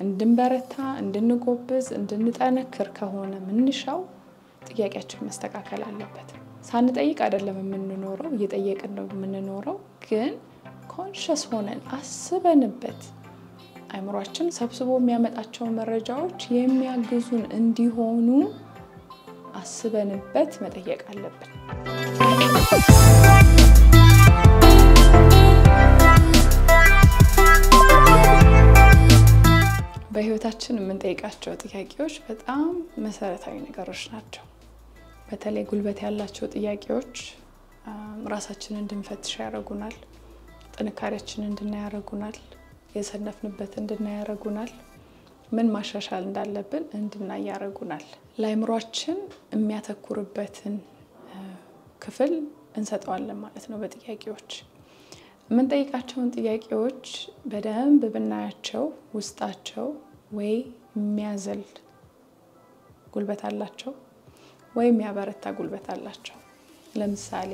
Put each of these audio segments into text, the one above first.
እንድንበረታ፣ እንድንጎብዝ፣ እንድንጠነክር ከሆነ ምንሻው ጥያቄያችን መስተካከል አለበት። ሳንጠይቅ አይደለም የምንኖረው፣ እየጠየቅን ነው የምንኖረው። ግን ኮንሸስ ሆነን አስበንበት አይምሯችን ሰብስቦ የሚያመጣቸውን መረጃዎች የሚያግዙን እንዲሆኑ አስበንበት መጠየቅ አለብን። በህይወታችን የምንጠይቃቸው ጥያቄዎች በጣም መሰረታዊ ነገሮች ናቸው። በተለይ ጉልበት ያላቸው ጥያቄዎች ራሳችንን እንድንፈትሽ ያደርጉናል። ጥንካሬያችንን እንድናይ ያደርጉናል። የሰነፍንበት እንድናይ ያደርጉናል። ምን ማሻሻል እንዳለብን እንድናይ ያደርጉናል። ለአይምሯችን የሚያተኩርበትን ክፍል እንሰጠዋለን ማለት ነው። በጥያቄዎች የምንጠይቃቸውን ጥያቄዎች በደንብ ብናያቸው ውስጣቸው ወይ የሚያዘል ጉልበት አላቸው ወይ የሚያበረታ ጉልበት አላቸው። ለምሳሌ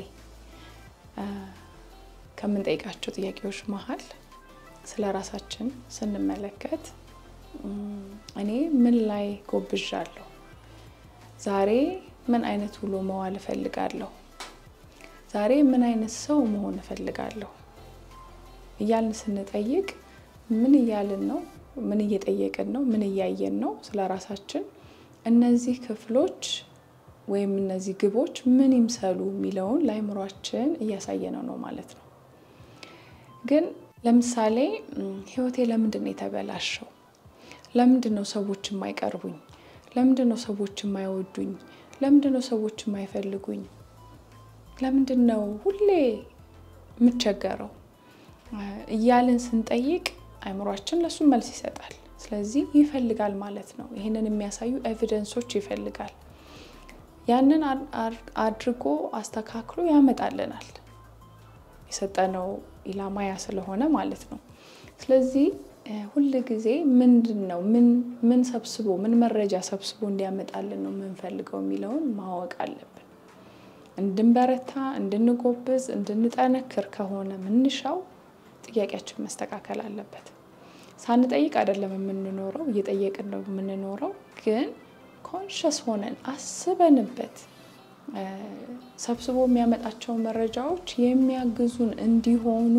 ከምንጠይቃቸው ጥያቄዎች መሀል ስለ ራሳችን ስንመለከት እኔ ምን ላይ ጎብዣለሁ? ዛሬ ምን አይነት ውሎ መዋል እፈልጋለሁ? ዛሬ ምን አይነት ሰው መሆን እፈልጋለሁ? እያልን ስንጠይቅ ምን እያልን ነው? ምን እየጠየቅን ነው? ምን እያየን ነው? ስለ ራሳችን እነዚህ ክፍሎች ወይም እነዚህ ግቦች ምን ይምሰሉ የሚለውን ለአይምሯችን እያሳየነው ነው ማለት ነው። ግን ለምሳሌ ህይወቴ ለምንድን ነው የተበላሸው? ለምንድን ነው ሰዎች የማይቀርቡኝ? ለምንድን ነው ሰዎች የማይወዱኝ? ለምንድን ነው ሰዎች የማይፈልጉኝ? ለምንድን ነው ሁሌ የምቸገረው? እያልን ስንጠይቅ አይምሯችን ለሱ መልስ ይሰጣል። ስለዚህ ይፈልጋል ማለት ነው። ይህንን የሚያሳዩ ኤቪደንሶች ይፈልጋል። ያንን አድርጎ አስተካክሎ ያመጣልናል። የሰጠነው ኢላማ ያ ስለሆነ ማለት ነው። ስለዚህ ሁል ጊዜ ምንድን ነው ምን ሰብስቦ ምን መረጃ ሰብስቦ እንዲያመጣልን ነው የምንፈልገው የሚለውን ማወቅ አለብን። እንድንበረታ፣ እንድንጎብዝ፣ እንድንጠነክር ከሆነ ምንሻው ጥያቄያችን መስተካከል አለበት። ሳንጠይቅ አይደለም የምንኖረው፣ እየጠየቅን ነው የምንኖረው። ግን ኮንሸስ ሆነን አስበንበት ሰብስቦ የሚያመጣቸውን መረጃዎች የሚያግዙን እንዲሆኑ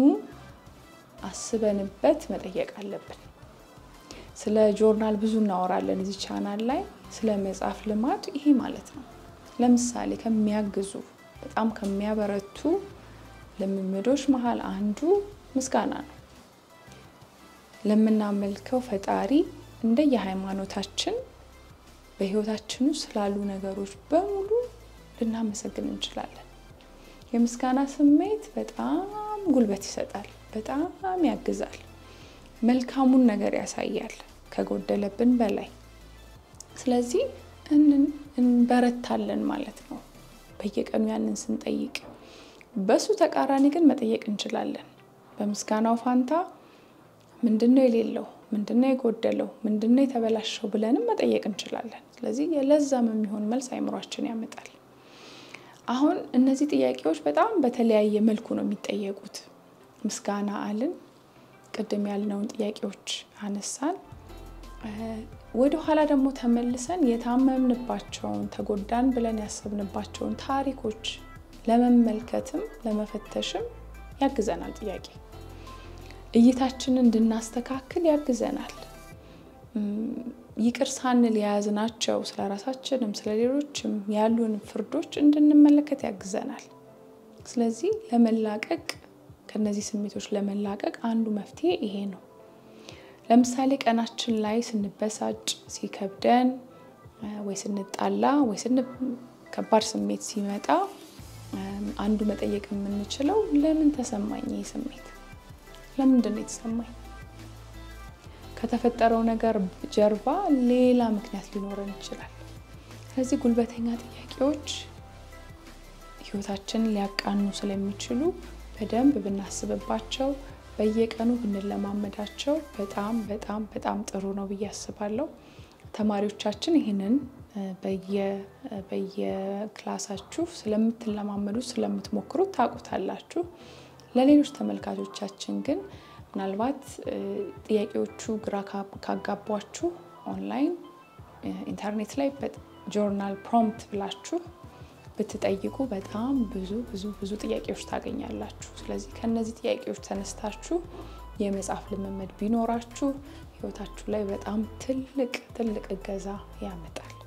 አስበንበት መጠየቅ አለብን። ስለ ጆርናል ብዙ እናወራለን እዚህ ቻናል ላይ ስለ መጻፍ ልማድ ይሄ ማለት ነው። ለምሳሌ ከሚያግዙ በጣም ከሚያበረቱ ልምምዶች መሀል አንዱ ምስጋና ነው። ለምናመልከው ፈጣሪ እንደየሃይማኖታችን በህይወታችን ውስጥ ስላሉ ነገሮች በሙሉ ልናመሰግን እንችላለን። የምስጋና ስሜት በጣም ጉልበት ይሰጣል፣ በጣም ያግዛል፣ መልካሙን ነገር ያሳያል ከጎደለብን በላይ። ስለዚህ እንበረታለን ማለት ነው በየቀኑ ያንን ስንጠይቅ። በሱ ተቃራኒ ግን መጠየቅ እንችላለን። በምስጋናው ፋንታ ምንድነው የሌለው? ምንድነው የጎደለው? ምንድነው የተበላሸው? ብለንም መጠየቅ እንችላለን። ስለዚህ ለዛም የሚሆን መልስ አይምሯችን ያመጣል። አሁን እነዚህ ጥያቄዎች በጣም በተለያየ መልኩ ነው የሚጠየቁት። ምስጋና አልን፣ ቅድም ያልነውን ጥያቄዎች አነሳን። ወደ ኋላ ደግሞ ተመልሰን የታመምንባቸውን ተጎዳን ብለን ያሰብንባቸውን ታሪኮች ለመመልከትም ለመፈተሽም ያግዘናል ጥያቄ እይታችንን እንድናስተካክል ያግዘናል። ይቅር ሳንል የያዝናቸው ስለ ራሳችንም ስለ ሌሎችም ያሉን ፍርዶች እንድንመለከት ያግዘናል። ስለዚህ ለመላቀቅ ከነዚህ ስሜቶች ለመላቀቅ አንዱ መፍትሄ ይሄ ነው። ለምሳሌ ቀናችን ላይ ስንበሳጭ፣ ሲከብደን፣ ወይ ስንጣላ፣ ወይ ከባድ ስሜት ሲመጣ አንዱ መጠየቅ የምንችለው ለምን ተሰማኝ ይህ ስሜት ለምንድን ነው የተሰማኝ? ከተፈጠረው ነገር ጀርባ ሌላ ምክንያት ሊኖረን ይችላል። ስለዚህ ጉልበተኛ ጥያቄዎች ሕይወታችንን ሊያቃኑ ስለሚችሉ በደንብ ብናስብባቸው፣ በየቀኑ ብንለማመዳቸው በጣም በጣም በጣም ጥሩ ነው ብዬ አስባለሁ። ተማሪዎቻችን ይህንን በየክላሳችሁ ስለምትለማመዱ ስለምትሞክሩት ታውቁታላችሁ። ለሌሎች ተመልካቾቻችን ግን ምናልባት ጥያቄዎቹ ግራ ካጋቧችሁ ኦንላይን ኢንተርኔት ላይ ጆርናል ፕሮምፕት ብላችሁ ብትጠይቁ በጣም ብዙ ብዙ ብዙ ጥያቄዎች ታገኛላችሁ። ስለዚህ ከእነዚህ ጥያቄዎች ተነስታችሁ የመጻፍ ልምምድ ቢኖራችሁ ህይወታችሁ ላይ በጣም ትልቅ ትልቅ እገዛ ያመጣል።